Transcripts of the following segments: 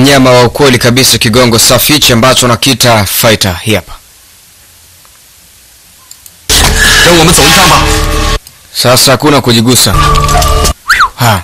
mnyama wa ukweli kabisa, kigongo safi hichi ambacho nakiita fighter. Hii hapa 跟我们走一趟吧。 sasa, hakuna kujigusa. Ha,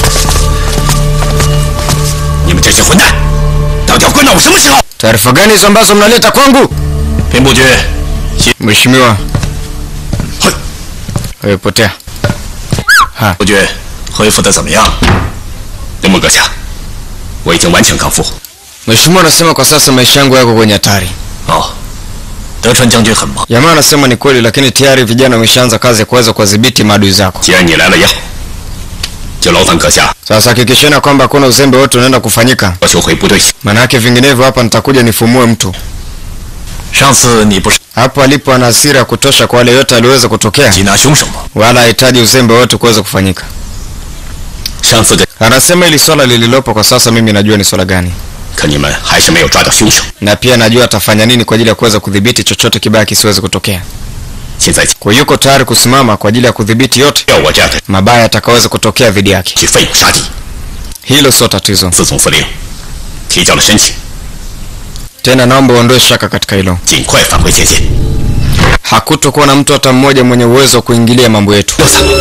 你们这些混蛋，到底要关到我什么时候？ taarifa gani hizo ambazo mnaleta kwangu? 兵部军，西 Mheshimiwa, 嘿， wewe potea. Ha, 部军恢复的怎么样？林木阁下，我已经完全康复。 Mheshimiwa anasema kwa sasa maisha yangu yako kwenye hatari. 哦，德川将军很忙， Jamaa anasema ni kweli, lakini tayari vijana wameshaanza kazi ya kuweza kuwadhibiti maadui zako. 既然你来了要，就劳烦阁下 Sasa hakikisheni kwamba hakuna uzembe wote unaenda kufanyika, 要求回部队。 maana yake vinginevyo hapa nitakuja nifumue mtu. 上次你不是 Hapo alipo ana hasira ya kutosha kwa wale yote aliweza kutokea, 缉拿凶手吗？ wala hahitaji uzembe wote kuweza kufanyika. 上次跟 Anasema hili swala lililopo kwa sasa, mimi najua ni swala gani, 可你们还是没有抓到凶手。 na pia najua atafanya nini kwa ajili ya kuweza kudhibiti chochote kibaya kisiweze kutokea. 现在 Kwa hiyo yuko tayari kusimama kwa ajili ya kudhibiti yote 要我这样的 mabaya yatakaweza kutokea dhidi yake. 去废武杀敌。 Hilo sio tatizo 自总司令提交了申请， tena, naomba uondoe shaka katika hilo. 尽快返回前线。 Hakutokuwa na mtu hata mmoja mwenye uwezo wa kuingilia mambo yetu. 六三，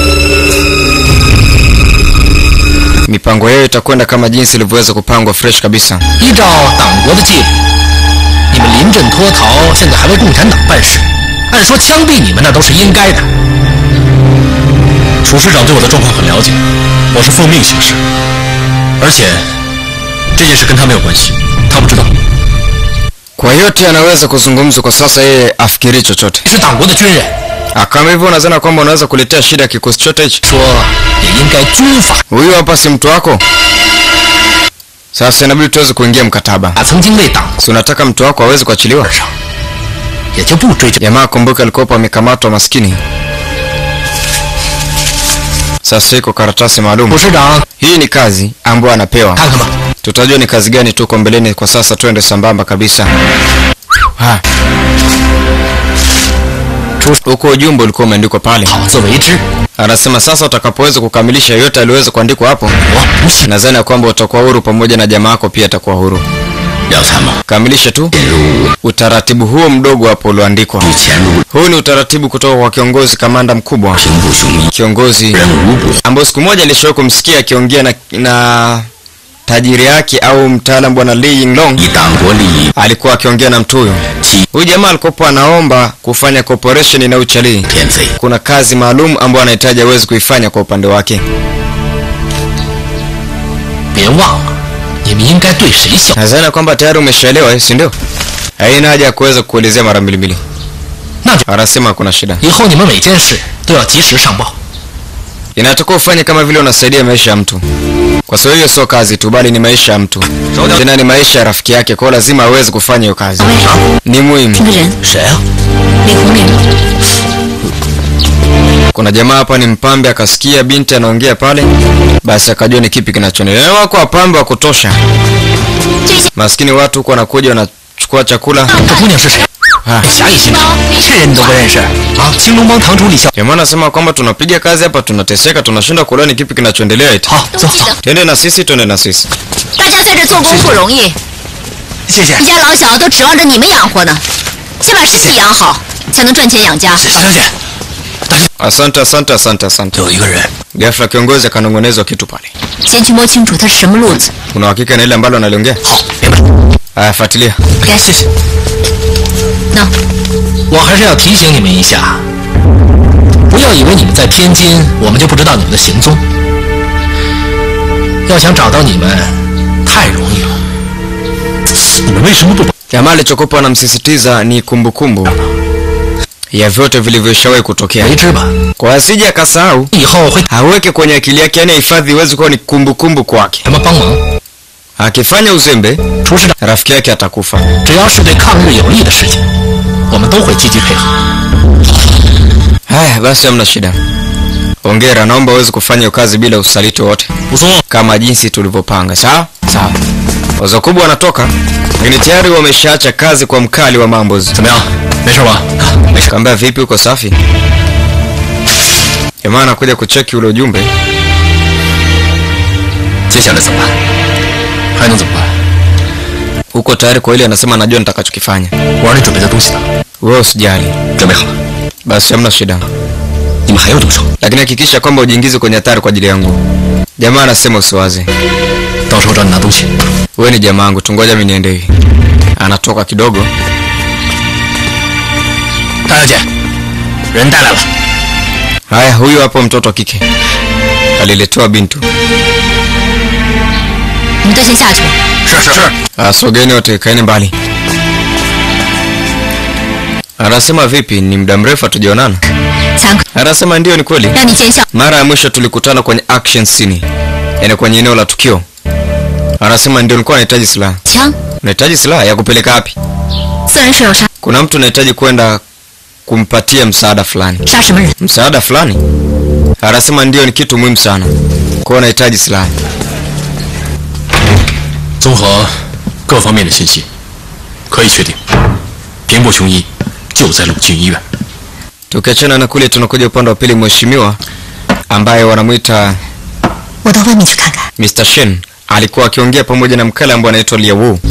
Mipango yao itakwenda kama jinsi ilivyoweza kupangwa fresh kabisa. 依照党国的纪律，你们临阵脱逃，现在还为共产党办事，按说枪毙你们那都是应该的。楚师长对我的状况很了解，我是奉命行事，而且这件事跟他没有关系，他不知道。 Kwa yote anaweza kuzungumza kwa sasa, yeye afikiri chochote. 你是党国的军人， Ah, Kama hivyo unadhani kwamba unaweza kuletea shida ya kikosi chote hichi? 说也应该军法。 Huyu hapa si mtu wako? Sasa inabidi tuweze kuingia mkataba. 曾经为党 Si unataka mtu wako aweze kuachiliwa? 上，也就不追究。 Jamaa kumbuka alikuwa amekamatwa maskini. Sasa iko karatasi maalum. 楚师长， Hii ni kazi ambayo anapewa. 看看吧。 Tutajua ni kazi gani tuko mbeleni. Kwa sasa twende sambamba kabisa. Ha. Huko ujumbe ulikuwa umeandikwa pale. 好自为之， Anasema sasa utakapoweza kukamilisha yote aliweza kuandikwa hapo, 我不信。 nadhani ya kwamba utakuwa huru pamoja na jamaa yako pia atakuwa huru. 廖参谋 Kamilisha tu 进入 utaratibu huo mdogo hapo ulioandikwa. 潜入 Huu ni utaratibu kutoka kwa kiongozi kamanda mkubwa, 平步雄一， kiongozi 任无不 ambaye siku moja alishawahi kumsikia akiongea na, na tajiri yake au mtaalam bwana Lee Yinglong 以党国利益 alikuwa akiongea na mtu huyo. 欺 Huyu jamaa alikuwa anaomba kufanya cooperation na uchalii. 骗贼， Kuna kazi maalum ambayo anahitaji aweze kuifanya kwa upande wake. 别忘了，你们应该对谁效？ Nadhani kwamba tayari umeshaelewa, eh, si ndio? Haina haja ya kuweza kuelezea mara mbili mbili. 那就 Anasema hakuna shida. 以后你们每件事都要及时上报。 Inatakiwa ufanye kama vile unasaidia maisha ya mtu, kwa sababu hiyo sio kazi tu, bali ni maisha ya mtu, tena ni maisha ya rafiki yake. Kwa hiyo lazima aweze kufanya hiyo kazi, ni muhimu. 这个人谁啊？ 李红莲， Kuna jamaa hapa ni mpambe, akasikia binti anaongea pale, basi akajua ni kipi kinachoendelea. Wako wapambe wa kutosha, 这些 maskini watu huko wanakuja wanachukua chakula. 这姑娘是谁？ Ah, 侠义心肠，这人你都不认识啊？青龙帮堂主李笑。 jamaa anasema kwamba tunapiga kazi hapa, tunateseka, tunashindwa kuelewa ni kipi kinachoendelea. Eti 好， 都走记得， twende na sisi, twende na sisi. 大家在这做工不容易， 谢谢一家老小都指望着你们养活呢。先把身体养好，才能赚钱养家。 大小姐， Asante, asante, asante, asante. 有一个人 Ghafla kiongozi akanong'onezwa kitu pale. 先去摸清楚他是什么路子。 Una uhakika na ile ambalo analiongea? 好，明白。 Aya, fuatilia. 该谢谢。 那我还是要提醒你们一下，不要以为你们在天津，我们就不知道你们的行踪。要想找到你们，太容易了。你们为什么不把？ Jamaa alichokuwa anamsisitiza ni kumbukumbu ya vyote vilivyoshawahi kutokea, 为之吧？ kwa asije akasahau, 以后会 aweke kwenye akili yake, yani hifadhi iweze kuwa ni kumbukumbu kwake. 什么帮忙？ Akifanya uzembe, 厨师长， rafiki yake atakufa. 只要是对抗日有利的事情，我们都会积极配合。 Haya basi, hamna shida. Hongera, naomba uweze kufanya hiyo kazi bila usaliti wote, 不错， kama jinsi tulivyopanga. Sawa sawa. Wazo kubwa wanatoka, lakini tayari wameshaacha kazi kwa mkali wa mambo. 怎么样？没事吧？没事。 Kaambia vipi, uko safi? Jamaa anakuja kucheki ule ujumbe. 接下来怎么办？ 还能怎么办？ uko tayari kwa ile anasema anajua nitakachokifanya 我让你准备的东西呢？ wewe usijali 准备好了， basi hamna shida 你们还要多少？ lakini hakikisha kwamba ujiingize kwenye hatari kwa ajili yangu jamaa anasema usiwaze 到时候找你拿东西。 wewe ni jamaa yangu tungoja mi niende hivi anatoka kidogo 大小姐，人带来了。 haya huyu hapo mtoto wa kike aliletewa bintu 你们都先下去吧。 是是是， Ah, sogeni wote kaeni mbali anasema vipi ni muda mrefu hatujaonana 强哥， anasema ndio ni kweli 让你见笑。 mara ya mwisho tulikutana kwenye action scene yani kwenye eneo la tukio anasema ndio nilikuwa nahitaji silaha 枪， unahitaji silaha ya kupeleka wapi 四人水手杀 kuna mtu unahitaji kwenda kumpatia msaada fulani 杀什么人？ msaada fulani anasema ndio ni kitu muhimu sana kwao unahitaji silaha 综合各方面的信息，可以确定，平步雄一就在鲁郡医院。 tukiachana na kule tunakuja upande wa pili mheshimiwa ambaye wanamwita 我到外面去看看。 Mr. Shen alikuwa akiongea pamoja na mkale ambaye anaitwa Lia Wu.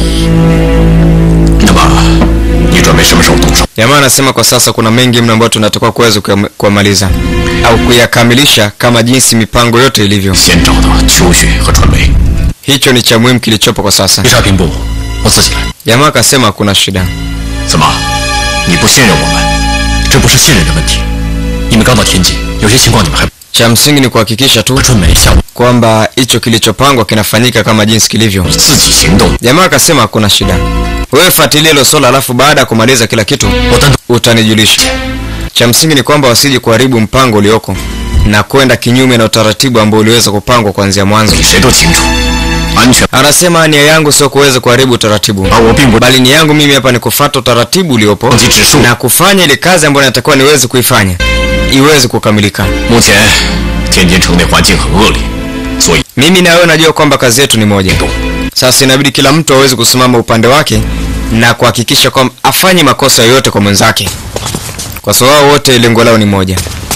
那么，你准备什么时候动手？ Jamaa anasema kwa sasa kuna mengi mno ambayo tunatakiwa kuweza kuyam- kuyamaliza au kuyakamilisha kama jinsi mipango yote ilivyo. 先找到秋雪和春梅， Hicho ni cha muhimu kilichopo kwa sasa. 追杀平步，我自己来。 Jamaa akasema hakuna shida. 怎么，你不信任我们？这不是信任的问题。你们刚到天界，有些情况你们还 Cha msingi ni kuhakikisha tu 春梅下午 kwamba hicho kilichopangwa kinafanyika kama jinsi kilivyo. 自己行动， Jamaa akasema hakuna shida. Wewe fuatilia hilo swala, alafu baada ya kumaliza kila kitu 我单独 utanijulisha. Cha msingi ni kwamba wasije kuharibu mpango ulioko na kwenda kinyume na utaratibu ambao uliweza kupangwa kuanzia mwanzo. 比谁都清楚，安全。 Anasema nia yangu sio kuweza kuharibu utaratibu, 而我并不 bali nia yangu mimi hapa ni kufuata utaratibu uliopo 忘记指数。 na kufanya ile kazi ambayo natakiwa niweze kuifanya iweze kukamilika. 目前天津城内环境很恶劣，所以 Mimi na wewe najua kwamba kazi yetu ni moja. Sasa inabidi kila mtu aweze kusimama upande wake na kuhakikisha kwamba afanye makosa yoyote kwa mwenzake, kwa sababu wao wote lengo lao ni moja.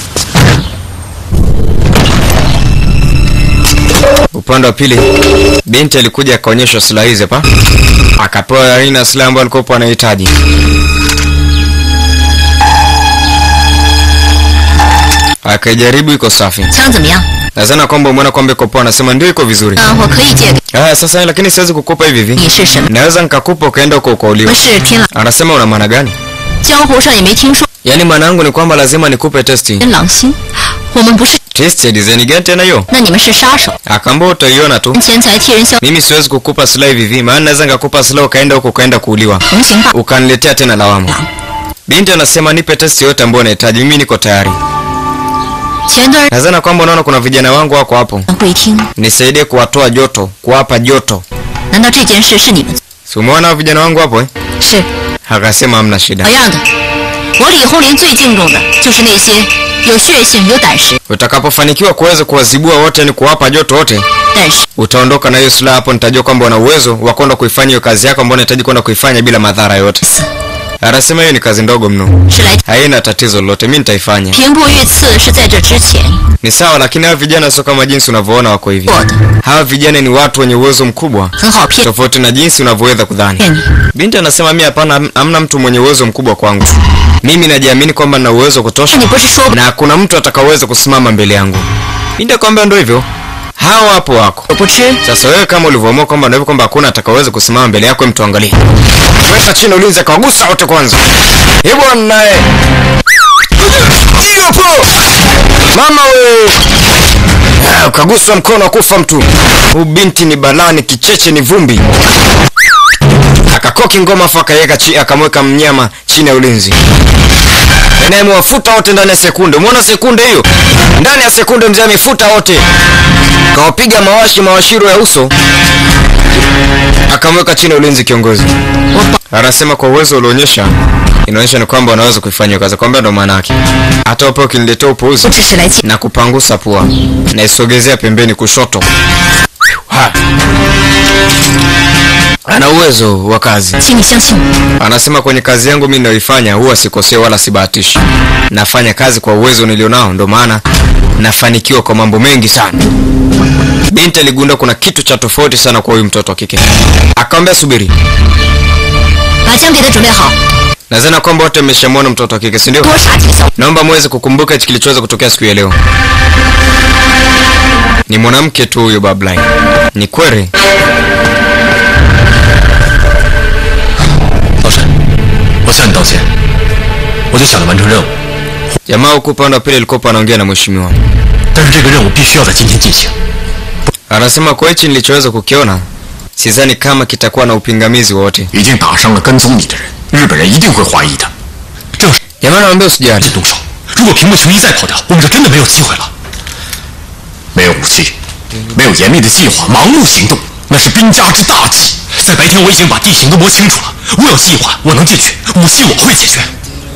Upande wa pili, binti alikuja akaonyeshwa silaha hizi hapa, akapewa aina ya silaha ambayo alikuwa anahitaji. Akaijaribu, iko safi. 枪怎么样？ Nadhani kwamba umeona kwamba iko poa, anasema ndio iko vizuri. 嗯，我可以借给 Haya sasa, lakini siwezi kukupa hivi hivi. 你是什么？ Naweza nikakupa ukaenda huko 我 ukauliwa. 们是天狼， Anasema una maana gani? 江湖上也没听说 Yaani maana yangu ni kwamba lazima nikupe testi. 天狼星。我们不是， Testi ya design gani tena hiyo? 那你们是杀手， Akaambia utaiona tu. 钱财替人消， Mimi siwezi kukupa silaha hivi hivi, maana naweza nikakupa silaha ukaenda huko ukaenda kuuliwa. 横行霸。 Ukaniletea tena lawama. Binti anasema nipe testi yote ambayo unahitaji, mimi niko tayari. 前段 Nadhani kwamba unaona kuna vijana wangu wako hapo. 会听， Nisaidie kuwatoa joto, kuwapa joto. 难道这件事是你们？ Si umeona hao vijana wangu hapo eh? 是 Akasema hamna 老 shida. 样的。我李红林最敬重的就是那些有血性、有胆识， Utakapofanikiwa kuweza kuwazibua wote, ni kuwapa joto wote, 但是 utaondoka na hiyo silaha hapo, nitajua kwamba una uwezo wa kwenda kuifanya hiyo kazi yako ambayo unahitaji kwenda kuifanya bila madhara yote. Anasema hiyo ni kazi ndogo mno, 是来 haina tatizo lolote, mi nitaifanya. 平步遇刺是在这之前 Ni sawa, lakini hawa vijana sio kama jinsi unavyoona wako hivi. 做的， Hawa vijana ni watu wenye uwezo mkubwa, 很好骗 tofauti na jinsi unavyoweza kudhani. 骗你。 Binti anasema mi hapana, ham- hamna mtu mwenye uwezo mkubwa kwangu. Mimi najiamini kwamba nina uwezo wa 那 kutosha 你不是说 na hakuna mtu atakaweza kusimama mbele yangu. Binti akamwambia ndo hivyo, hao hapo wako 我不吃？ Sasa wewe kama ulivyoamua kwamba ndio hivyo kwamba hakuna atakaweza kusimama mbele yako, mtu angalie. Weka chini ulinzi, akawagusa wote kwanza. Eh bwana naye. Hiyo hapo. Mama we. Ah, Ukaguswa mkono akufa mtu. Huyu binti ni balani, kicheche ni vumbi. Akakoki ngoma afu akaiweka chi, akamweka mnyama chini ya ulinzi. Naye amewafuta wote ndani ya sekunde. Umeona sekunde hiyo? Ndani ya sekunde mzee amefuta wote kawapiga mawashi mawashiro ya uso akamweka chini ya ulinzi kiongozi anasema kwa uwezo ulioonyesha inaonyesha ni kwamba unaweza kuifanya hiyo kazi kwamba ndo maana yake hata upe ukiniletea upuuzi 我只是来见。 na kupangusa pua naisogezea pembeni kushoto ha. ana uwezo wa kazi 请你相信我， anasema kwenye kazi yangu mi ninayoifanya huwa sikosea wala sibahatishi nafanya kazi kwa uwezo nilionao ndo maana nafanikiwa kwa mambo mengi sana. Binti aligundua kuna kitu cha tofauti sana kwa huyu mtoto wa kike, akamwambia subiri, 把枪给他准备好， nadhani kwamba wote mmeshamwona mtoto wa kike, si ndio? 多杀几个小。 Naomba muweze kukumbuka hichi kilichoweza kutokea siku ya leo. Ni mwanamke tu huyo Babline. Ni kweli 老沈，我向你道歉，我就想着完成任务， jamaa huku upande wa pili alikuwa anaongea na mheshimiwa, 但是这个任务必须要在今天进行。 anasema kwa hichi nilichoweza kukiona, sidhani kama kitakuwa na upingamizi wowote. 已经打伤了跟踪你的人，日本人一定会怀疑的。这要是 Jamaa anamwambia usijali, 动手，如果平木雄一再跑掉，我们就真的没有机会了。没有武器，没有严密的计划，盲目行动，那是兵家之大忌。在白天我已经把地形都摸清楚了，我有计划，我能进去，武器我会解决。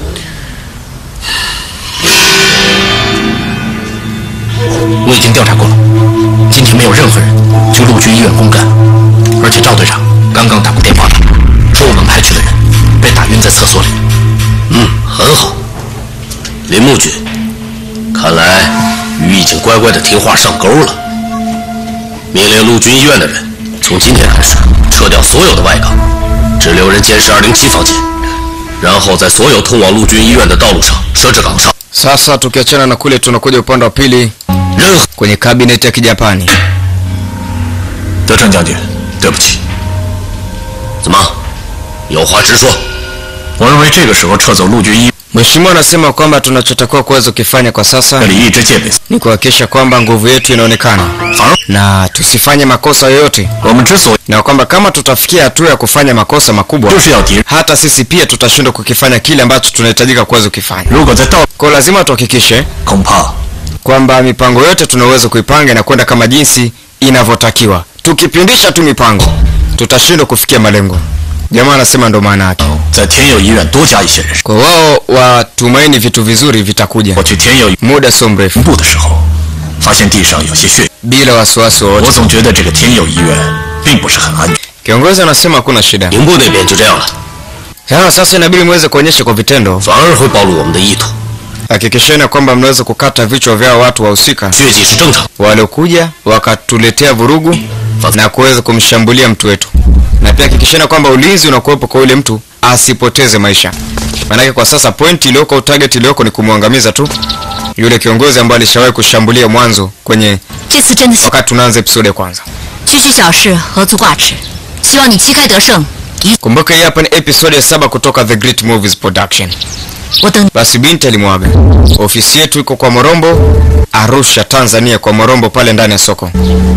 我已经调查过了，今天没有任何人去陆军医院公干，而且赵队长刚刚打过电话来，说我们派去的人被打晕在厕所里。嗯，很好，林木君，看来鱼已经乖乖的听话上钩了。命令陆军医院的人从今天开始撤掉所有的外岗，只留人监视207房间，然后在所有通往陆军医院的道路上设置岗哨。 sasa tukiachana na kule, tunakuja upande wa pili 任何 kwenye kabineti ya Kijapani. 德川将军，对不起， 怎么，有话直说。 我认为这个时候撤走陆军医院 Mheshimiwa anasema kwamba tunachotakiwa kuweza kukifanya kwa sasa 里一直戒备， ni kuhakikisha kwamba nguvu yetu inaonekana 反而 na tusifanye makosa yoyote, 我们之所以 na kwamba kama tutafikia hatua ya kufanya makosa makubwa, 就是要敌人。 hata sisi pia tutashindwa kukifanya kile ambacho tunahitajika kuweza kukifanya. 如果在道 Kwa hiyo lazima tuhakikishe 恐怕 kwamba mipango yote tunaweza kuipanga na kwenda kama jinsi inavyotakiwa. Tukipindisha tu mipango, tutashindwa kufikia malengo. Jamaa anasema ndo maana yake. 在天佑医院多加一些人手。 Kwa wao watumaini vitu vizuri vitakuja 我去天佑医 muda sio mrefu, 部的时候，发现地上有些血， bila wasiwasi 我 wowote. 总觉得这个天佑医院并不是很安全。 Kiongozi anasema hakuna shida. 营部那边就这样了， Sasa sasa inabidi muweze kuonyesha kwa vitendo, 反而会暴露我们的意图。 hakikisheni kwamba mnaweza kukata vichwa vyao watu wahusika 血迹是正常， waliokuja wakatuletea vurugu na kuweza kumshambulia mtu wetu, na pia hakikisheni kwamba ulinzi unakuwepo kwa yule mtu asipoteze maisha. Maanake kwa sasa point iliyoko au target iliyoko ni kumwangamiza tu yule kiongozi ambaye alishawahi kushambulia mwanzo kwenye 这次真的是 wakati tunaanza episode ya kwanza. 区区小事，何足挂齿。希望你旗开得胜，一 Kumbuka hii hapa ni episode ya saba kutoka The Great Movies Production. 我等 Basi binti alimwaga. Ofisi yetu iko kwa Morombo, Arusha, Tanzania, kwa Morombo pale ndani ya soko.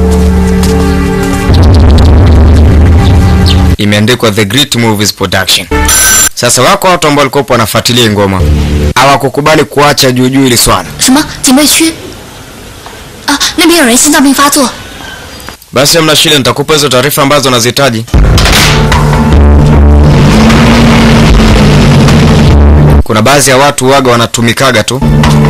Imeandikwa The Great Movies Production. Sasa wako watu ambao walikuwa wanafuatilia hii ngoma, hawakukubali kuacha juu juu ili swala. 什么警备区？啊，那边有人心脏病发作， Basi hamna shida, nitakupa hizo taarifa ambazo unazihitaji. Kuna baadhi ya watu waga wanatumikaga tu.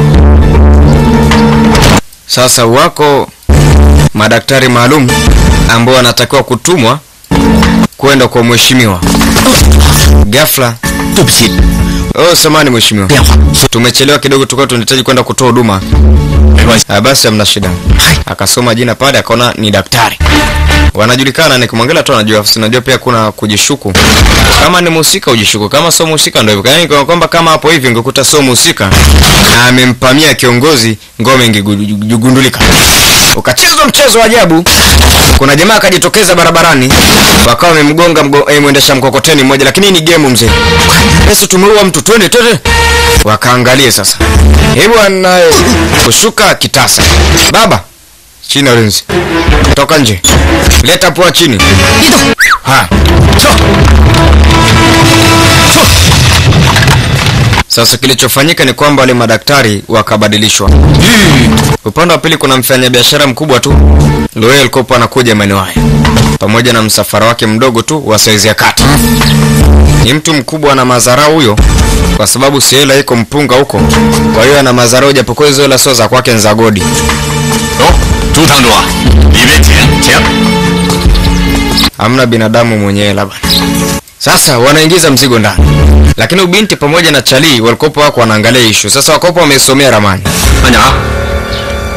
Sasa wako madaktari maalum ambao wanatakiwa kutumwa kwenda kwa mheshimiwa. Ghafla, 对不起， oh, samani mheshimiwa, 电话。 tumechelewa kidogo, tulikuwa tunahitaji kwenda kutoa huduma. 没关系， Ah, basi hamna shida. Akasoma jina pale, akaona ni daktari. Wanajulikana, nikimwangalia tu anajua, sinajua pia kuna kujishuku. Kama ni mhusika ujishuku, kama sio mhusika ndio hivyo. Yaani kwa kwamba kama hapo hivi ungekuta sio mhusika na amempamia kiongozi, ngome ingegundulika. Ukachezwa mchezo wa ajabu. Kuna jamaa akajitokeza barabarani, wakawa wamemgonga mgo- eh, mwendesha mkokoteni mmoja, lakini hii ni game mzee. Yesu, tumeua mtu, twende twende. Wakaangalie sasa. Hebu anaye kushuka kitasa. Baba, chini ya ulinzi. Toka nje. Leta pua chini. 别动， Ha. Sasa kilichofanyika ni kwamba wale madaktari wakabadilishwa. Upande wa pili kuna mfanyabiashara mkubwa tu. Loel alikuwa anakuja maeneo haya pamoja na msafara wake mdogo tu wa saizi ya kati. Ni mtu mkubwa na madharau huyo, kwa sababu si hela iko mpunga huko, kwa hiyo ana madharau, japokuwa hizo hela sio za kwake, ni za godi. 走，朱堂主啊，里面请，请。 hamna binadamu mwenye hela bana. Sasa wanaingiza mzigo ndani, lakini ubinti pamoja na Chali walikopo wako wanaangalia ishu. Sasa wakopo wamesomea ramani, 慢点啊，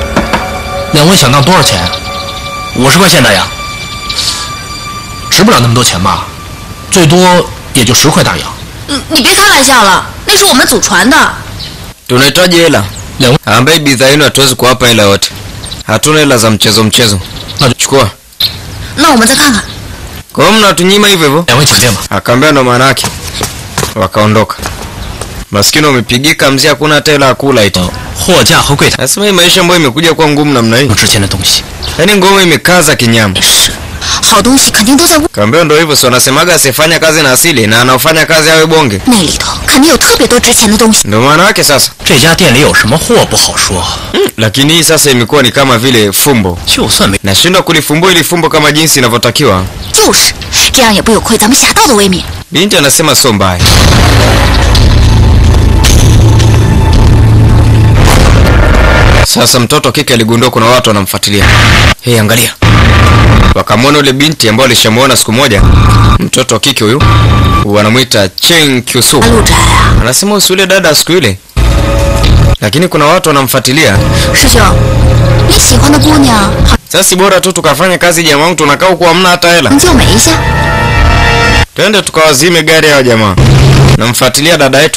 两位想当多少钱？五十块钱大洋，值不了那么多钱吧？最多也就十块大洋。 嗯，你别开玩笑了，那是我们祖传的。 tunahitaji hela 两位， ambaye bidhaa yenu hatuwezi kuwapa hela yote hatuna hela za mchezo mchezo 那就 chukua 那我们再看看。 kwa hiyo mnatunyima hivyo hivyo 两位请便吧。 akaambia ndo maana yake wakaondoka maskini wamepigika mzee hakuna hata hela ya kula iti 货架和柜台 nasema hii maisha ambayo imekuja kuwa ngumu namna hii 有值钱的东西。 yaani ngoma imekaza kinyama 是，好东西肯定都在屋 kaambia ndo hivyo si wanasemaga asifanya kazi na asili na anaofanya kazi awe bonge 那里头，肯定有特别多值钱的东西。 ndo maana yake sasa 这家店里有什么货不好说， lakini hii sasa imekuwa ni kama vile fumbo 就算没 nashindwa kulifumbua ili fumbo kama jinsi inavyotakiwa 就是，这样也不有亏咱们侠盗的威名。 binti anasema sio mbaya sasa mtoto wa kike aligundua kuna watu wanamfuatilia hey, angalia wakamwona ule binti ambao alishamuona siku moja mtoto wa kike huyu wanamwita chen kyusu 陆宅啊， anasema usi ule dada wa siku ile lakini kuna watu wanamfuatilia 师兄，你喜欢的姑娘好 sasa si bora tu tukafanya kazi jamaa wangu tunakaa huku hamna hata hela 能救美一下？ twende tukawazime gari yao jamaa namfuatilia dada yetu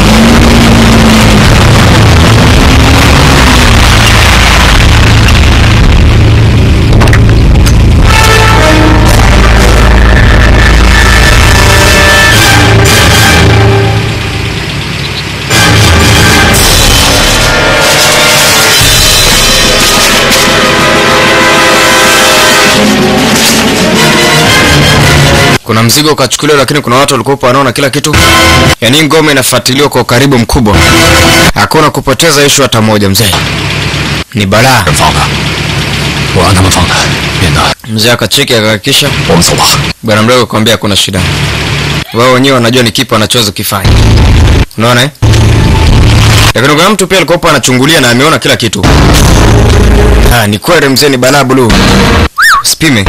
kuna mzigo ukachukuliwa lakini kuna watu walikuwa wanaona kila kitu yaani ngome inafuatiliwa kwa ukaribu mkubwa hakuna kupoteza ishu hata moja mzee ni balaa 人放的，我让他们放的，免得 mzee akacheki akahakikisha 我们走吧。 bwana mdogo akamwambia hakuna shida wao wenyewe wanajua ni kipi wanachoweza kufanya unaona eh? lakini kuna mtu pia alikuwa anachungulia na ameona kila kitu ah, ni kweli mzee ni balaa bluu sipime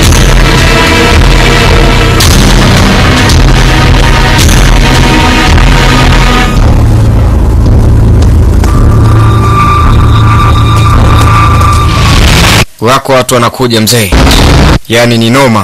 wako watu wanakuja mzee yaani ni noma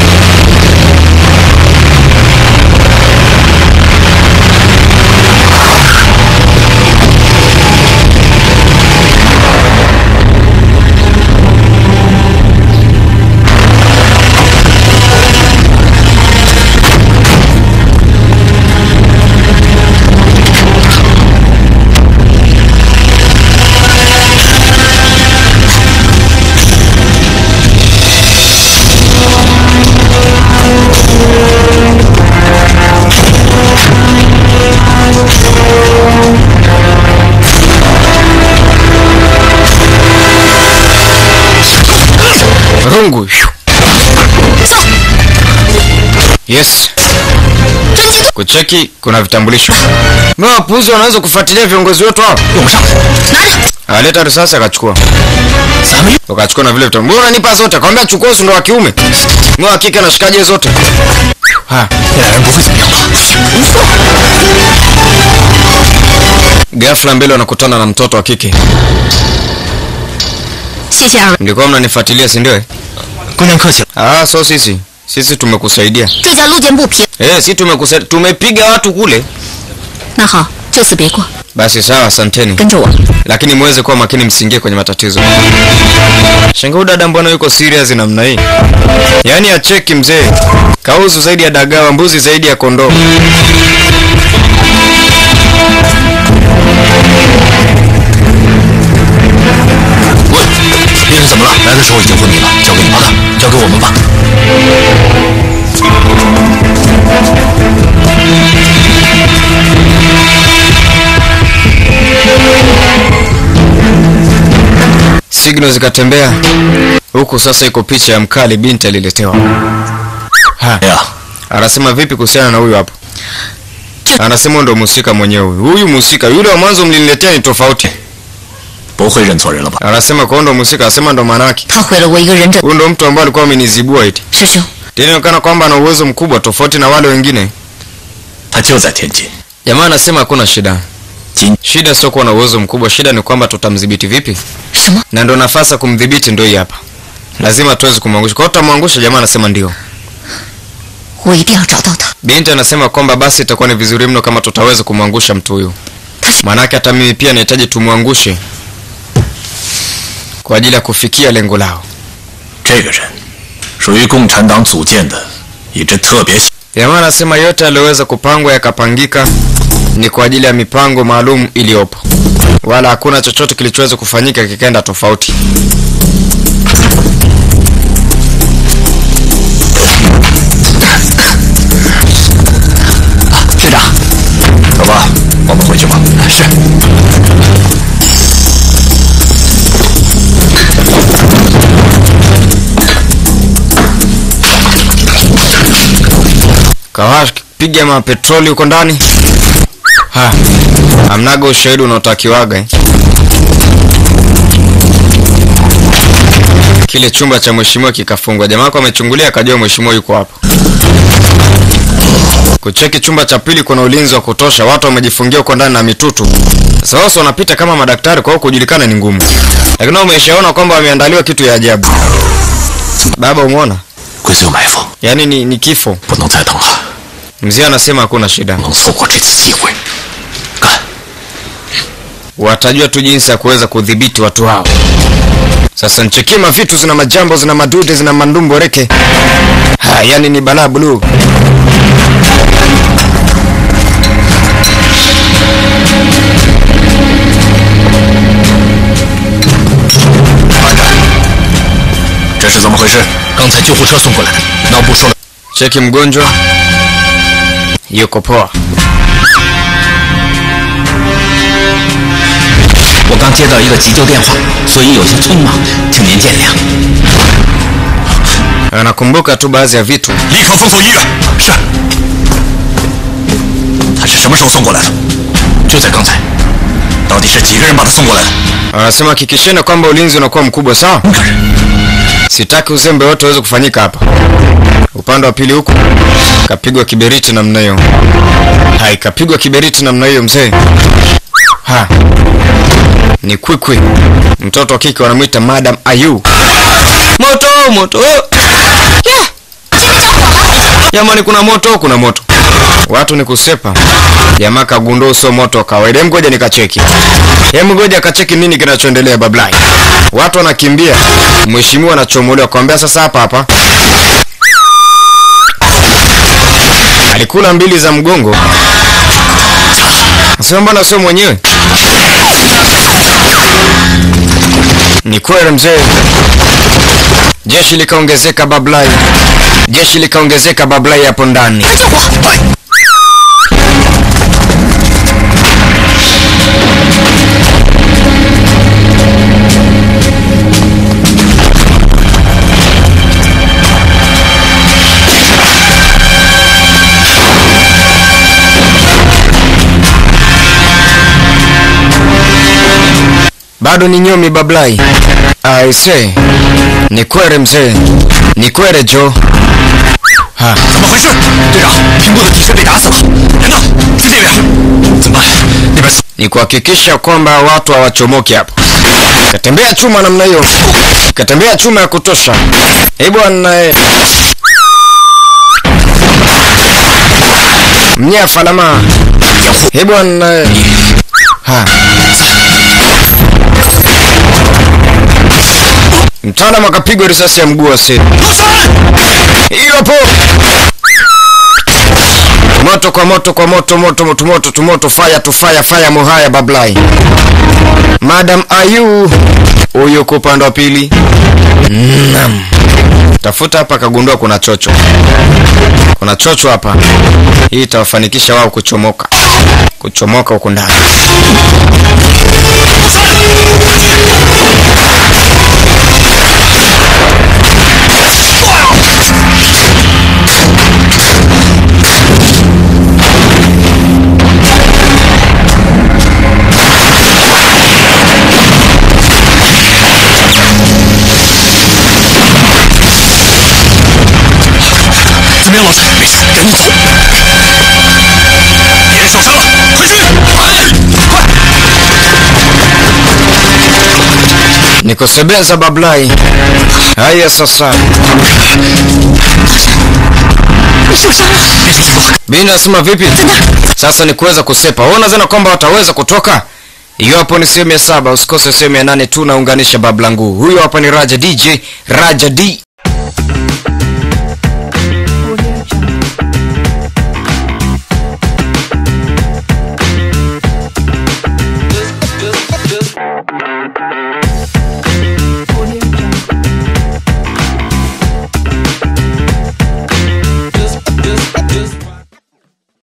rungu yes kucheki kuna vitambulisho mawapuzi wanaweza kufuatilia viongozi wetu hao 用不上， aleta risasi akachukua 咱们 wakachukua na vile vitambulisho mbona nipa zote akamwambia chukua si ndo wa kiume mi wa kike nashikaje zote ha 那俩人不会怎么样吧？ ghafla mbele wanakutana na mtoto wa kike 谢谢二位。 mlikuwa mnanifuatilia si ndio eh? 姑娘客气了， ah so sisi sisi tumekusaidia 这家路见不平， eh si tumekusaidia tumepiga watu kule 那好，就此别过， basi sawa asanteni 跟着我。 lakini muweze kuwa makini msiingie kwenye matatizo shanga huyu dada mbona yuko serious namna hii yaani acheki mzee kauzu zaidi ya dagawa mbuzi zaidi ya kondoo 问病人怎么了？来的时候已经昏迷了，交给你。好的，交给我们吧。 signal zikatembea huku sasa iko picha ya mkali binti aliletewa ha 哎呀， anasema vipi kuhusiana na huyu hapo anasema ndo mhusika mwenyewe huyu huyu mhusika yule wa mwanzo mliniletea ni tofauti 不会认错人了吧？ anasema kwa ndo mhusika anasema ndo maanake 他毁了我一个人证。 huyu ndo mtu ambaye alikuwa amenizibua iti 师兄， tena inaonekana kwamba ana uwezo mkubwa tofauti na wale wengine 他就在天津， jamaa anasema hakuna shida 今 Shida sio kuwa na uwezo mkubwa, shida ni kwamba tutamdhibiti vipi, 什么？ na ndo nafasi ya kumdhibiti ndio hii hapa. Lazima tuweze kumwangusha. Kwa hiyo tutamwangusha. Jamaa anasema ndio. 我一定要找到他。 Binti anasema kwamba basi itakuwa ni vizuri mno kama tutaweza kumwangusha mtu huyu, 他是 maanake hata mimi pia nahitaji tumwangushe kwa ajili ya kufikia lengo lao. 这个人属于共产党组建的一支特别 Jamaa anasema yote yaliyoweza kupangwa yakapangika ni kwa ajili ya mipango maalum iliyopo, wala hakuna chochote kilichoweza kufanyika kikaenda tofauti. 队长，走吧，我们回去吧。是。 Kawash piga mapetroli huko ndani. Ha, hamnaga ushahidi unaotakiwaga eh. Kile chumba cha mheshimiwa kikafungwa. Jamaa wako amechungulia akajua mheshimiwa yuko hapo. Kucheki chumba cha pili kuna ulinzi wa kutosha, watu wamejifungia huko ndani na mitutu. Sasa wao wanapita kama madaktari, kwa hiyo kujulikana ni ngumu. Lakini wao umeshaona kwamba wameandaliwa kitu ya ajabu. Baba, umeona? 龟子有埋伏， Yaani ni, ni kifo. 不能再等了， Mzee anasema hakuna shida. 不能错过这次机会。干！ watajua tu jinsi ya kuweza kudhibiti watu hao. Sasa nchekie mavitu zina majambo zina madude zina mandumbo reke. Ha, yani ni balaa bluu. 这是怎么回事？ 刚才救护车送过来的，脑部受了。 Cheki mgonjwa yuko poa. 我刚接到一个急救电话，所以有些匆忙，请您见谅。 Anakumbuka tu baadhi ya vitu. 立刻封锁医院。是。他是什么时候送过来的？ 就在刚才， 到底是几个人把他送过来的？ Anasema hakikisheni kwamba ulinzi unakuwa mkubwa sawa. 五个人。 Sitaki uzembe wote uweze kufanyika hapa. Upande wa pili huku kapigwa kiberiti namna hiyo. Hai, kapigwa kiberiti namna hiyo mzee. Ha. Ni kwikwi. Mtoto wa kike wanamwita Madam Ayu. Moto, moto. Jamani kuna moto, kuna moto. Watu ni kusepa. Jamaa kagundua sio moto wa kawaida. Hem, ngoja nikacheki. Hem, ngoja kacheki nini kinachoendelea bablai. Watu wanakimbia. Mheshimiwa anachomolewa kwambia sasa hapa hapa. Alikula mbili za mgongo. Sasa mbona sio mwenyewe? Ni kweli mzee. Jeshi likaongezeka bablai. Jeshi likaongezeka bablai hapo ndani. Bado ni nyomi bablai. I say. Ni kwere mzee. Ni kwere Joe. Ha. 怎么回事？队长，屏幕的底线被打死了，人呢？在这边。怎么办？那边 ni kuhakikisha kwamba watu hawachomoki hapo. Katembea chuma namna hiyo, katembea chuma ya kutosha. Eh bwana, eh. mnyafa lama. Eh bwana, eh. ha mtaalamu akapigwa risasi ya mguu wa seti. Hiyo hapo moto kwa moto kwa moto moto moto moto tu moto fire to fire fire muhaya bablai madam ayu huyu kwa upande wa pili Naam. tafuta hapa akagundua kuna chocho kuna chocho hapa hii itawafanikisha wao kuchomoka kuchomoka huku ndani 怎么样，老蔡？没事，赶紧走。别人受伤了，快去！快，快！ nikusebeza bablai haya sasa 你受伤了， Bini nasema vipi? Sasa ni kuweza kusepa. Wewe unadhani kwamba wataweza kutoka? Hiyo hapo ni sehemu ya saba, usikose sehemu ya nane tu naunganisha bablangu. Huyo hapa ni Raja DJ, Raja D